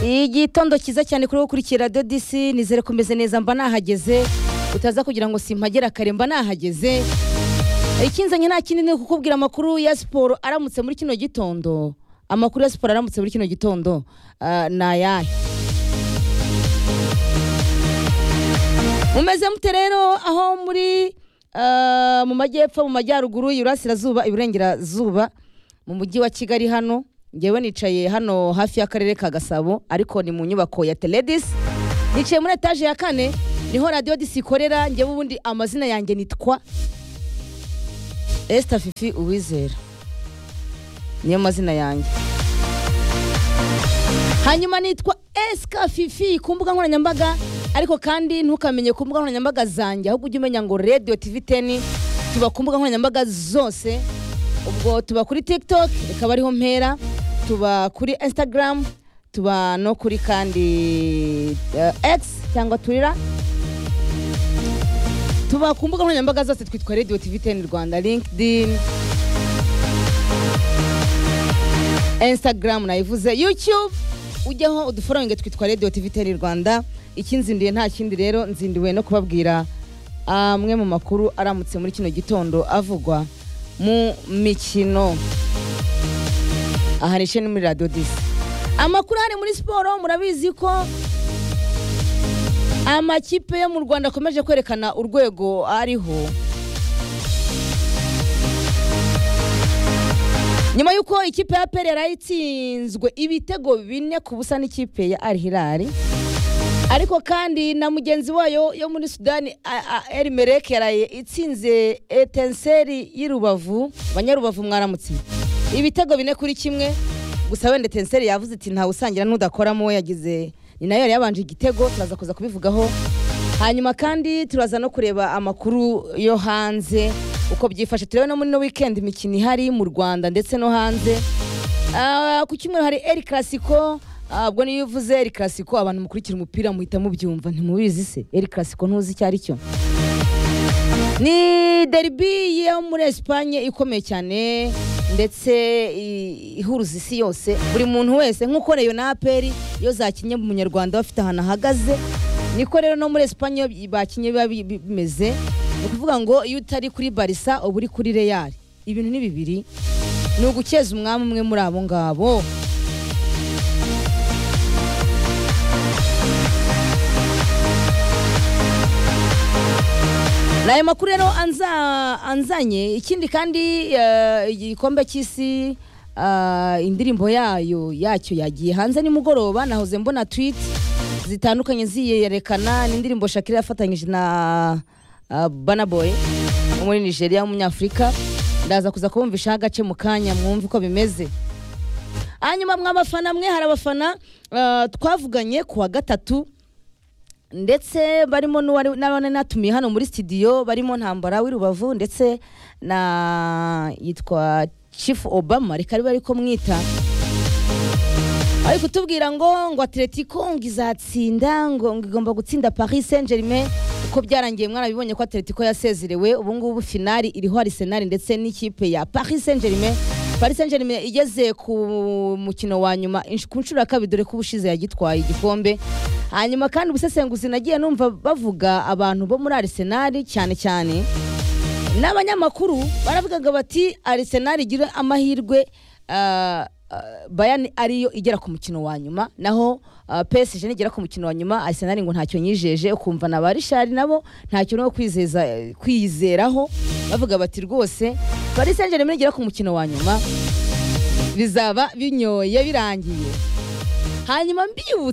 ni igitondo cyiza cyane kuri gukurikira radiyo disi nizere ko umeze neza mba nahageze utaza kugira ngo simpagera kare mba nahageze ikinzanye nta kindi ni kukubwira amakuru ya siporo aramutse muri kino gitondo amakuru ya siporo aramutse muri kino gitondo ah, ni ayahe mumeze mute rero aho muri ah, mu majyepfo mu majyaruguru iburasirazuba iburengerazuba mu mujyi wa kigali hano ngewe nicaye hano hafi y'akarere ka gasabo ariko ni mu nyubako ya teledis nicaye muri etaje ya kane niho radiyo disi ikorera ngewe ubundi amazina yanjye nitwa esita fifi uwizera niyo mazina yanjye hanyuma nitwa esika fifi ku mbuga nkoranyambaga ariko kandi ntukamenye ku mbuga nkoranyambaga zanjye ahubwo ujye umenya ngo radiyo tivi teni tuba ku mbuga nkoranyambaga zose ubwo tuba kuri tiktok rikaba ariho mpera tuba kuri instagram tuba no kuri kandi eh, x cyangwa twira tuba ku mbuga nkoranyambaga zose twitwa radiyo tivi teni rwanda linkedin instagram nayivuze youtube ujyaho uduforonge twitwa radiyo tivi teni rwanda ikinzindiye nta kindi rero nzindiwe no kubabwira amwe mu makuru aramutse muri kino gitondo avugwa mu mikino aha nishe ni muri radiyo disi amakuru ahari muri siporo murabizi ko amakipe yo mu rwanda akomeje kwerekana urwego ariho nyuma y'uko ikipe ya peri yari itsinzwe ibitego bine ku busa n'ikipe ya al hilali ariko kandi na mugenzi wayo yo muri sudani erimereke yaraye itsinze etenseri y'irubavu abanyarubavu mwaramutse ibitego bine kuri kimwe gusa wenda etenseri yavuze iti ntawe usangira n'udakoramo we yagize ni nayo yari yabanje igitego turaza kuza kubivugaho hanyuma kandi turaza no kureba amakuru yo hanze uko byifashe turebe no muri no weekend imikino ihari mu rwanda ndetse no hanze Ah, ku cyumweru hari eri karasiko ubwo niyo uvuze eri karasiko abantu mukurikira umupira muhita mubyumva ntimubizi se eri karasiko ntuzi icyo ari cyo ni deribi yo muri esipanye ikomeye cyane ndetse i- ihuruza isi yose buri muntu wese nk'uko reyo na aperi iyo zakinnye mu munyarwanda bafite ahantu ahagaze niko rero no muri esipanye iyo bi- bakinnye biba bi- bi- bimeze ni ukuvuga ngo iyo utari kuri barisa uba uri kuri reyari ibintu ni bibiri ni ugukeza umwami umwe muri abo ngabo ni ayo makuru rero anza- anzanye ikindi kandi eh, igikombe cy'isi eh, indirimbo yayo yacyo yagiye hanze nimugoroba nahoze mbona tweet zitandukanye ziyerekana n'indirimbo shakira yafatanyije na eh, Burna Boy wo muri nigeria w'umunyafurika ndaza kuza kubumvishaho agace mu kanya mwumve uko bimeze hanyuma mwa bafana mwe hari abafana eh, twavuganye ku wa gatatu ndetse barimo n'uwari- n'abana natumiye hano muri studio barimo ntambara w'irubavu ndetse na yitwa chief obama reka ribe ariko mwita ari kutubwira ngo ngo atletico ngo izatsinda ngo ngo igomba gutsinda paris saint germain uko byarangiye mwarabibonye ko atletico yasezerewe ubu ngubu finali iriho arisenal ndetse n'ikipe ya paris saint germain paris saint germain igeze ku mukino wa nyuma insh- ku nshuro ya kabiri dore ko ubushize yagitwaye igikombe hanyuma kandi ubusesenguzi nagiye numva bavuga abantu bo muri arisenal cyane cyane n'abanyamakuru baravugaga bati arisenal igira amahirwe ah, ah, bayani ariyo igera ku mukino wa nyuma naho ah, psg nigera ku mukino wa nyuma arisenal ngo ntacyo nyijeje ukumva na ba rishari nabo ntacyo no kwizeza eh, kwiyizeraho bavuga bati rwose paris saint germain nigera ku mukino wa nyuma bizaba binyoye birangiye hanyuma mbibutse